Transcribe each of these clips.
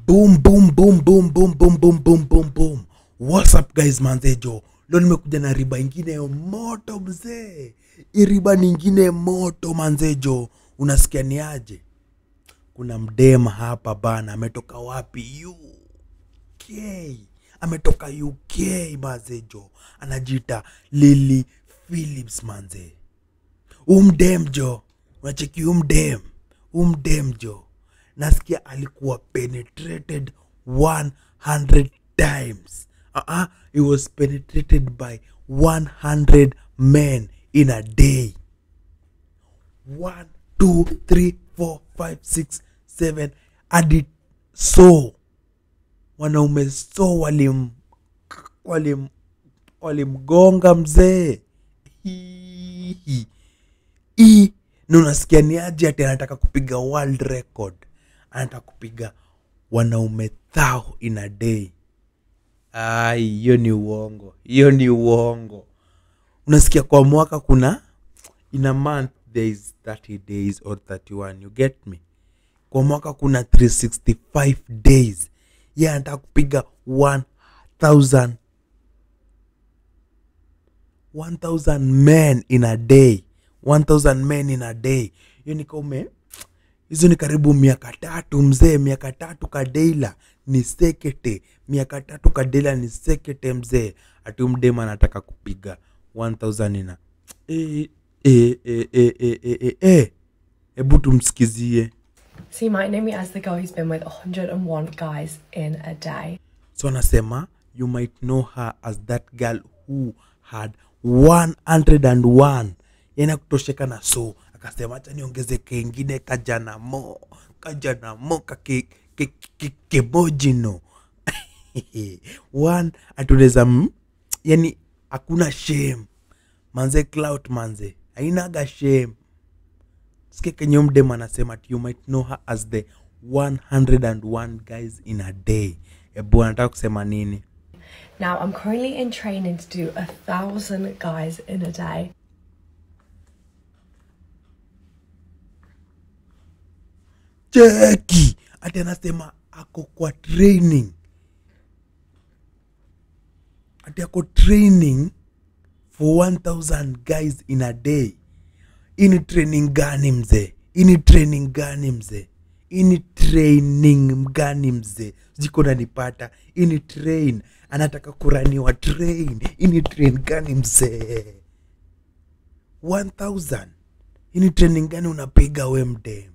boom boom boom boom boom boom boom boom boom boom what's up guys manzejo leo nimekuja na riba ingine moto mzee hii riba ningine moto manzejo unasikia ni aje kuna mdema hapa bana ametoka wapi uk ametoka uk manzejo anajiita lili philips manze umdem jo unacheki umdem umdem jo nasikia alikuwa penetrated 100 times uh-uh, he was penetrated by 100 men in a day 1 2 3 4 5 6 7 hadi so wanaume so walim walim walimgonga mzee Hii. hii na unasikia ni aje ati anataka kupiga world record anataka kupiga wanaume thao in a day ai hiyo ni uongo hiyo ni uongo unasikia kwa mwaka kuna in a month there is 30 days or 31 you get me kwa mwaka kuna 365 days ye anataka kupiga 1000 1000 men in a day 1000 men in a day hiyo ni kaume hizo ni karibu miaka tatu mzee miaka tatu kadeila ni sekete miaka tatu kadeila ni sekete mzee ati mdema anataka kupiga 1000 ina Eh, eh, eh, eh, eh, eh, eh, eh. hebu tumsikizie So you might know me as the girl who's been with 101 guys in a day. so anasema you might know her as that girl who had 101 yani kutosheka na so akasema hacha niongeze kengine kajana mo kajana mo kake- ke- ke- kemojino one atunaweza m- yani hakuna shame manze clout manze hainaga shame sikia kenye mdem anasema ati you might know her as the 101 guys in a day ebu anataka kusema nini Now I'm currently in training to do a thousand guys in a day. cheki ati anasema ako kwa training ati ako training for 1000 guys in a day ini training gani mzee ini training gani mzee ini training gani mzee sijiko nanipata ini train anataka kuraniwa train ini train gani mzee 1000 ini training gani unapiga we mdem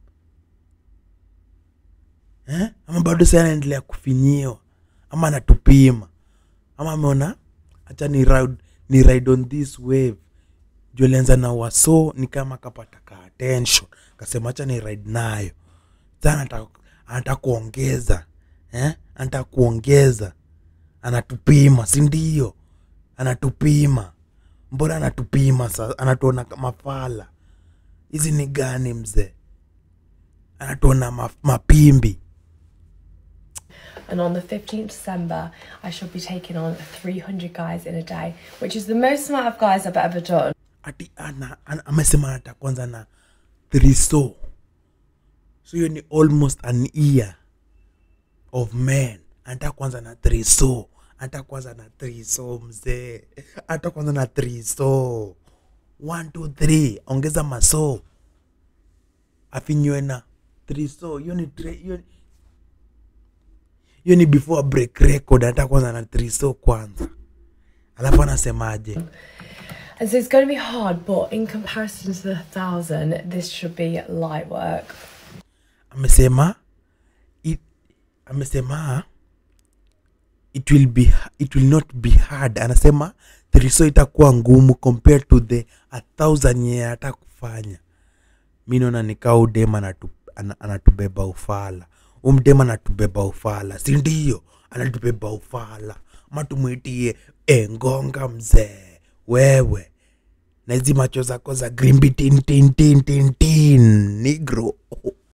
eh? ama bado sa anaendelea kufinyiwa ama anatupima ama ameona hacha ni ride, ni ride on this wave juu alianza na waso ni kama akapata ka attention kasema hacha ni ride nayo sa anataka anataka kuongeza eh? anataka kuongeza anatupima si ndio anatupima mbona anatupima sa anatuona kama fala hizi ni gani mzee anatuona ma, mapimbi And on the 15th December, I shall be taking on 300 guys in a day, which is the most amount of guys I've ever done. ati ana, ana, amesema anataka kwanza na thriso so hiyo ni almost an year of men anataka kwanza na thriso anataka kwanza na thriso mzee anataka kwanza na thriso one two three ongeza maso afinywe na thriso hiyo ni tre- hiyo ni- hiyo ni before break record anataka kwanza na thriso kwanza alafu anasemaje And so it's going to be hard, but in comparison to the thousand, this should be light work. amesema it, amesema it will be it will not be hard anasema thriso itakuwa ngumu compared to the a thousand yenye anataka kufanya mi naona nikaa udem anatu, ana- anatubeba ufala umdem anatubeba ufala si ndio anatubeba ufala ama tumwitie engonga mzee wewe na hizi macho zako za grimbi tin tin tin tin tin nigro